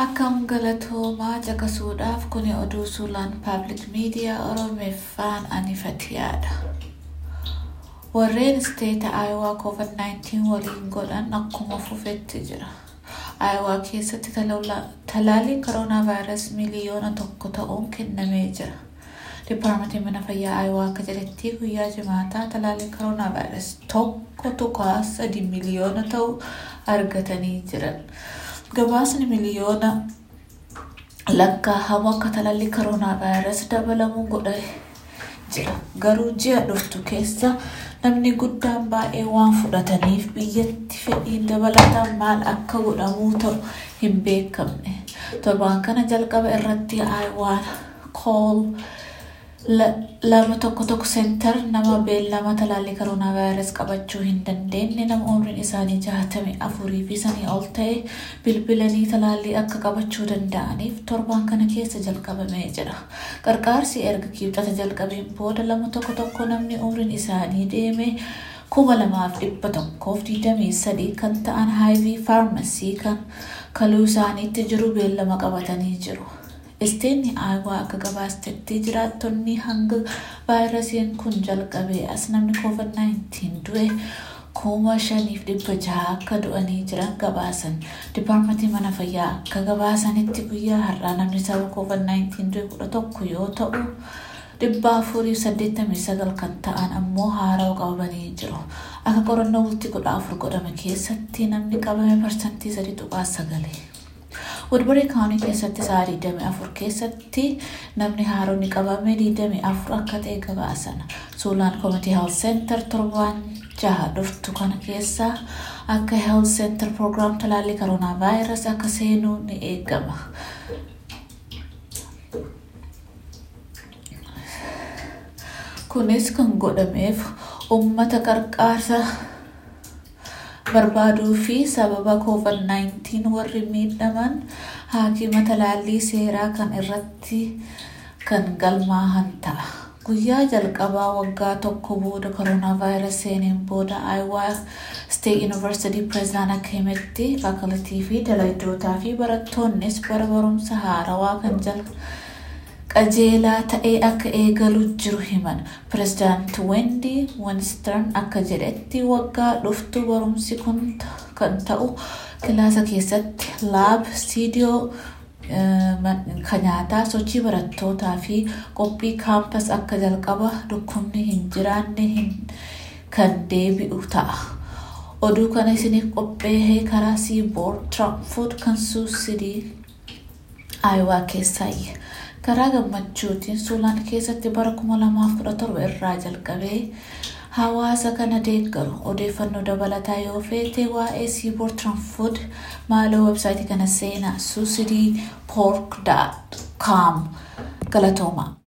Akkam galatoomaa caqasuudhaaf kuni oduu suulaan paabliik miidiyaa Oromeeffaan anifatiyaadha. Warreen isteeta Aayowaa COVID-19 waliin godhan akkuma fufetti jira. Aayowaa keessatti talaalliin koronaa vaayirasii miliyoona tokko ta'uun kennamee jira. Dipaartmentiin mana fayyaa Aayowaa akka jedhetti guyyaa jimaataa talaalliin koronaa vaayirasii tokko tuqaa sadi miliyoona ta'u argatanii jiran. Gabaasni miliyoona lakkaa'amu akka talaalli koronaa vaayirasii dabalamu godhee jira. Garuu ji'a dhuftu keessa namni guddaan baay'ee waan fudhataniif biyyatti fedhiin dabalataan maal akka godhamuu ta'u hin beekamne. Torbaan kana jalqaba irratti Aayowaan kool lama tokko tokko seentar nama beellama talaallii koronaa vaayirasii qabachuu hin dandeenye nama umriin isaanii jaatamii afurii fi sanii ol ta'e bilbilanii talaallii akka qabachuu danda'aniif torbaan kana keessa jalqabamee jira. Qarqaarsi erga kibxata jalqabeen booda lama tokko tokko namni umriin isaanii deeme kuma lamaaf dhibba tokkoof digdamii sadii kan ta'an haayivii faarmasii kan kaluu isaaniitti jiru beellama qabatanii jiru. Isteenni Aayowaa akka gabaastetti jiraattonni hanga vaayirasiin kun jalqabee as namni COVID-19 du'e kuma shaniif dhibba jaha akka du'anii jiran gabaasan. Dipaartmentiin mana fayyaa akka gabaasanitti guyyaa har'aa namni sababa COVID-19 du'e kudha tokko yoo ta'u dhibba afurii saddeettamii sagal kan ta'an ammoo haarawa qabamanii jiru. Akka qorannoo bultii kudha afur godhame keessatti namni qabame parsantii sadii tuqaa sagalee. Woodbury kaawunii keessatti sa'a 24 keessatti namni haaronni qabame 24 akka ta'e gabaasan. Suulaan Community Health Center torbaan jaha dhuftu kana keessa akka Health Center Program talaallii koronaa vaayirasii akka seenuu ni eegama. Kunis kan godhameef uummata qarqaarsa barbaaduu fi sababa COVID-19 warri miidhaman haakima talaallii seeraa kan irratti kan galmaahan ta'a. Guyyaa jalqabaa waggaa tokko booda koronaa vaayirasii seeneen booda Aayowaa State University Pireezidaan akka himetti faakalitii fi dalaggootaa fi barattoonnis bara barumsa haarawaa kan qajeelaa ta'ee akka eegalu jiru himan. Pireezidaanti Wendy Winston akka jedhetti waggaa dhuftu barumsi kun kan ta'u kilaasa keessatti laab, stiidiyoo kan nyaataa, sochii barattootaa fi qophii kaampaas akka jalqaba dhukkubni hin jiraanne kan deebi'u ta'a. Oduu kana isiniif qopheehee karaa siiboord Tiraanfood kan suusidii Aayowaa keessaayi. Karaa gammachuutiin suulaan keessatti bara 2017 irraa jalqabee hawaasa kana deeggaru odeeffannoo dabalataa yoo feete waa'ee siiboord Tiraanfood maaloo websaayitii kana seenaa suusidii poork.com galatoomaa.